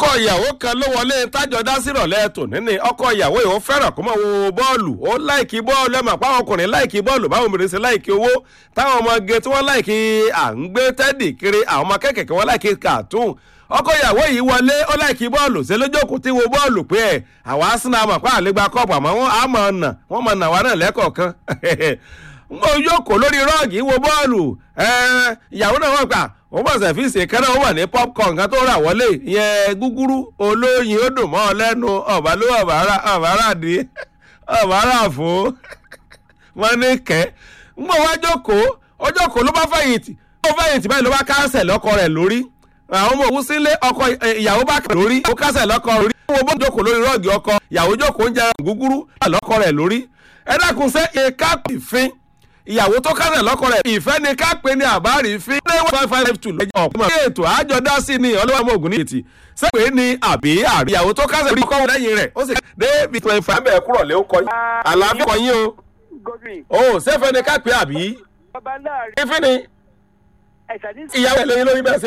ọkọ ìyàwó kan ló wọlé tájọ dá sírọ̀lẹ́ tòní ni ọkọ ìyàwó yìí ó fẹ́ràn kó mọ̀ wo bọ́ọ̀lù ó láìkí bọ́ọ̀lù ẹ̀ mà pa àwọn ọkùnrin láìkí bọ́ọ̀lù báwọn obìnrin ṣe láìkí owó táwọn ọmọge tí wọ́n láìkí à ń gbé tẹ́dì kiri àwọn ọmọ kẹ́kẹ̀kẹ́ wọ́n láìkí kàtún ọkọ ìyàwó yìí wọlé ó láìkí bọ́ọ̀lù ṣe lójókòó tí wo bọ́ọ̀lù pé ẹ̀ àwọn arsenal àmọ̀ pa àlégbá kọ́ọ̀pù àmọ́ wọn àmọ̀ ọ̀nà wọ́n mọ̀ nà wá náà lẹ́kọ̀ọ̀kan mo jókòó lórí rọ́ọ̀gì wo bọ́ọ̀lù ìyàwó náà wọ́n gbà wọ́n bọ̀ sẹ̀fíìsì kẹ́nà ó wà ní popcorn kan tó rà wọlé ìyẹn gúgúrú olóyin ó dùn mọ́ ọ lẹ́nu ọ̀bá ló ọ̀bára dì ọ̀bára fò wọ́n ní kẹ́ ń gbọ́ wá jókòó ó jókòó ló bá fẹ̀yìntì ó fẹ̀yìntì báyìí ló bá káńsẹ̀ lọ́kọ rẹ̀ lórí àwọn ọmọ òun sílé ọkọ ìyàwó bá kà lórí ó kásẹ̀ lọ́kọ lórí wọ́n bó jókòó lórí rọ́ọ̀gì ọkọ ìyàwó jókòó ń jẹ gúgúrú lọ́kọ rẹ̀ lórí ẹ dákun sẹ́ ẹ̀ka ìfín ìyàwó tó kásẹ̀ lọ́kọ rẹ̀ ìfẹ́ ni ká pé ní àbárí fi ní one five five two lọ́jọ́ ọ̀pọ̀ ní ètò àjọ dá sí ni ọlọ́wọ́ ògùn ní ètì sẹ́pẹ́ ní àbí àrí ìyàwó tó kásẹ̀ lórí kọ́wọ́ lẹ́yìn rẹ̀ ó sì débi twenty five bẹ́ẹ̀ kúrọ̀ lé ó kọ́ yín àlàáfíà kọ́ yín o ó sẹ́fẹ́ ni ká pé àbí bàbá náà rí ìfín ni ẹ̀sà ní ìyàwó ẹ̀ lóyún lórí bẹ́ẹ̀